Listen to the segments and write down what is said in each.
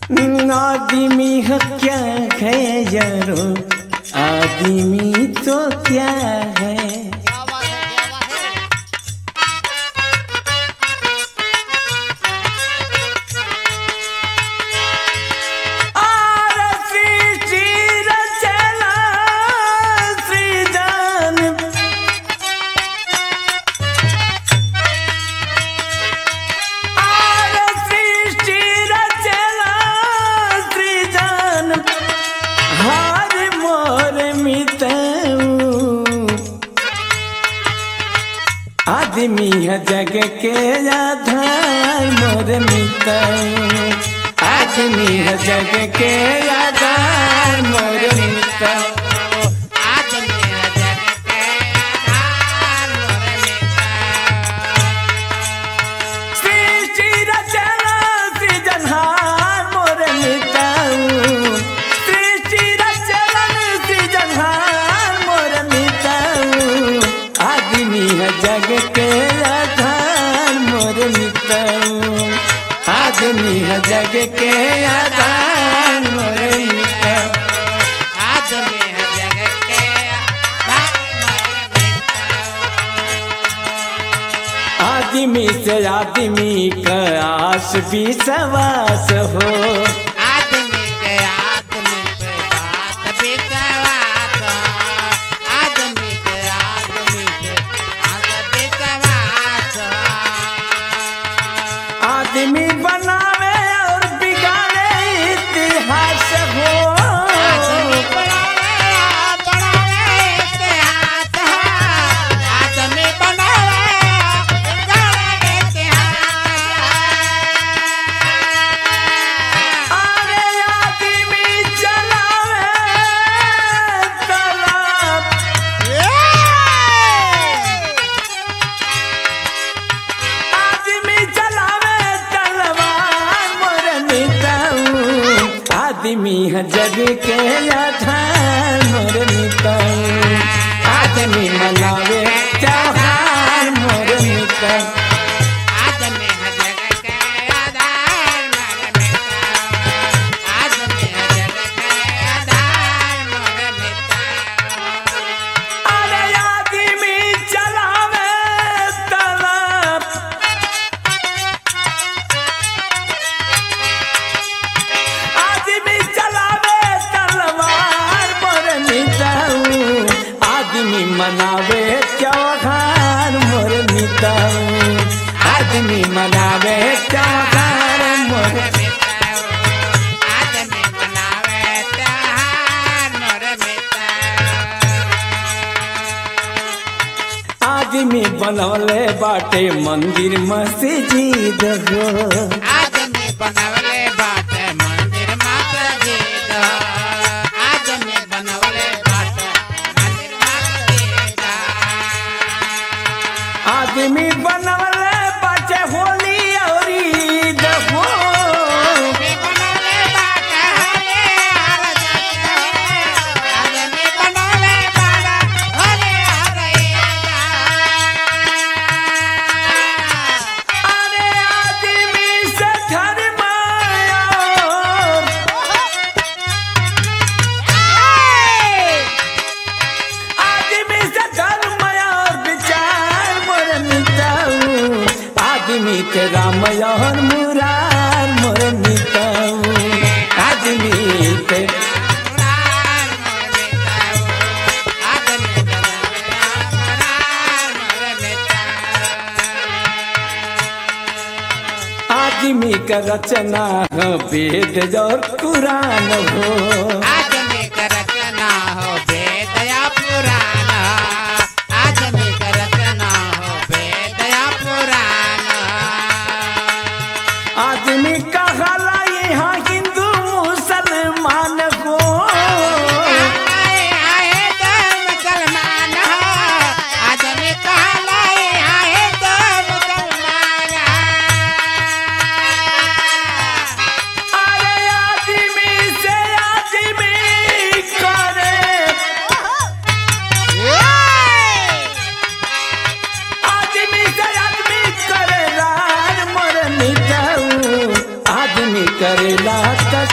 आदमी है क्या है यारो आदमी तो क्या है क्या बात है क्या बात है आरती चीर चला सृजन आरती चीर चला सृजन हार मोर मितऊ आदमी है जग के आधार मोर मितऊ आदमी है जग के आधार मोर मितऊ आज मेरा जग के आधार मोर मिटा सृष्टि रचना सृजनहार मोर मितऊ सृष्टि रचना सृजनहार मोर मितऊ आदमी है जग के आधार मोर मितऊ आदमी है जग के आधार मोर मितऊ आज मेरा जग के आधार मोर मिटा आदमी से आदमी का आस भी सवास हो आदमी के आदमी पे बात विश्वास आदमी के आदमी पे बात विश्वास आदमी बनावे और बिगाड़े इतिहास हो आदमी बनावे बनावे इतिहास आदमी बनावे बनावे इतिहास अरे आदमी चलावे तालाब आदमी चलावे तलवार मोर मिताऊ आदमी है जग के आधार मोर मिताऊ आदमी मनावे त्योहार मोर मिताऊ आदमी है जग के आधार मोर मिटा आदमी है जग के आधार मोर मिटा अरे आदमी चलावे तालाब आदमी चलावे तलवार मोर मिटाऊ आदमी मनावे त्योहार मोर मिटाऊ आदमी मनावे त्योहार मोर आदमी मनावे त्योहार मोर मिटा आदमी बनवले बाटे मंदिर मस्जिद हो आदमी बनवले बाटे मंदिर मस्जिद आदमी बनवले बाटे मंदिर मस्जिद आदमी बनवले बाटे होली और ईद हो आदमी बनवले बाटे होले हर जगह आदमी बनवले बाटे होले हर अरे आदमी से धर्म आदमी से धर्म और विचार मोर मिटाऊ आदमी के राम और मुरार मोर मिटाऊ आदमी के आदमी का रचना है वेद और कुरान हो आदमी का हला यहाँ हिंदू मुसलमान हो अरे आदमी से आदमी करे आदमी से आदमी करे रार मोर मिटाऊ आदमी करेला कर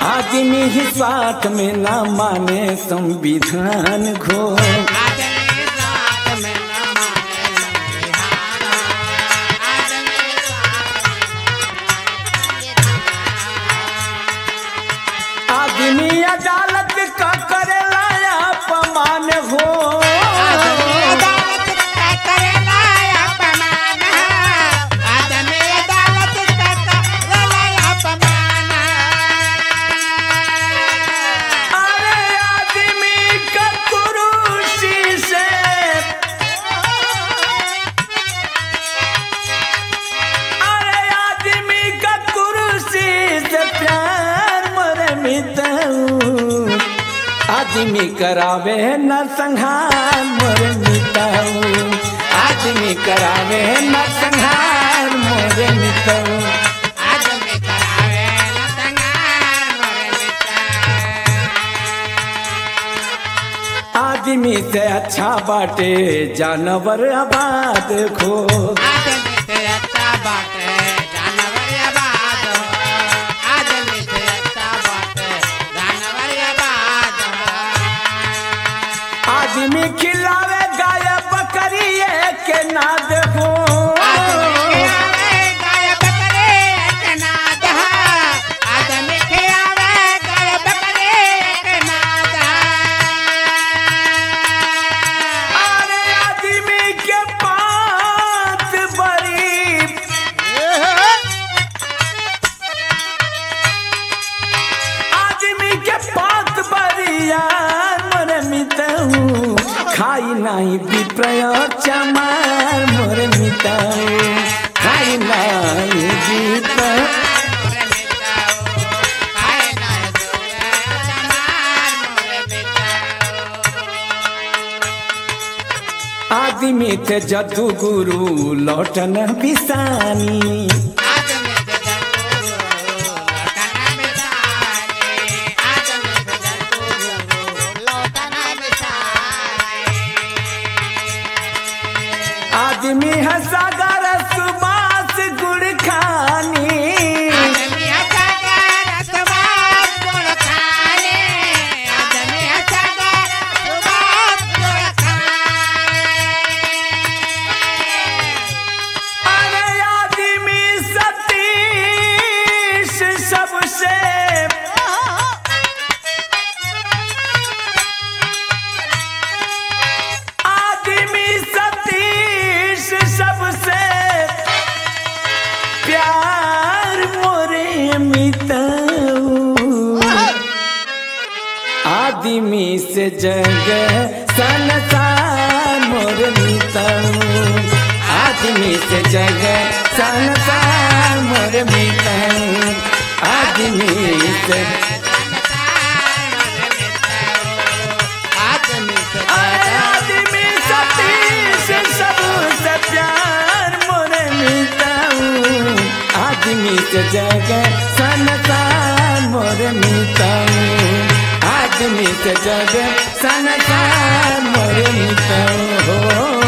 आदमी ही स्वार्थ में ना माने संविधान घो आदमी साथ में न माने संविधान आदमी आदमी अदालत का करेला अपमान हो आदमी अदालत का करेला अपमान आदमी अदालत का करेला अपमान अरे आदमी का कुरुसी से अरे आदमी का कुरुसी से प्यार मरे मिताऊ आदमी करावे न संहार मोरे मिताऊ आदमी करावे न संहार मोरे मिताऊ आदमी करावे न संगार मोरे मित्र आदमी से अच्छा बाटे जानवर आबाद खो आदमी से अच्छा बात है जानवर या बात हो आदमी से अच्छा बात है जानवर या बात हो आदमी खिलावे गाय बकरी के ना देखो आदमी के आवे गाय बकरे के नाद है आदमी के आवे गाय बकरे के नाद अरे आदमी के पात बड़ी है आदमी के पात बरिया मोर मितऊ खाई नहीं विप्रय चमार मोर मितऊ खाई नहीं विप्रय मोरे मित्र आए ना दुआ समार मोरे मित्र आदमी थे जदू गुरु लौटन बिसानी आदमी से जरूर लौटना बिसाने आदमी से जरूर लौटना बिसाने आदमी है सागर सुबास गुड़ खानी आदमी अच्छा कर सुबास गुड़ खाने आदमी अच्छा कर सुबास गुड़ खाने अरे आदमी सतीश सबसे आदमी सतीश सबसे प्यार मोरे मिताऊ आदमी से जग संसार मोर मिताऊ आदमी से जग संसार मोर मिताऊ आदमी से आदमी से अरे आदमी सतीश सबसे प्यार मोर मिताऊ आदमी से जग संसार मोर मिताऊ आदमी से जग संसार मोर मिताऊ हो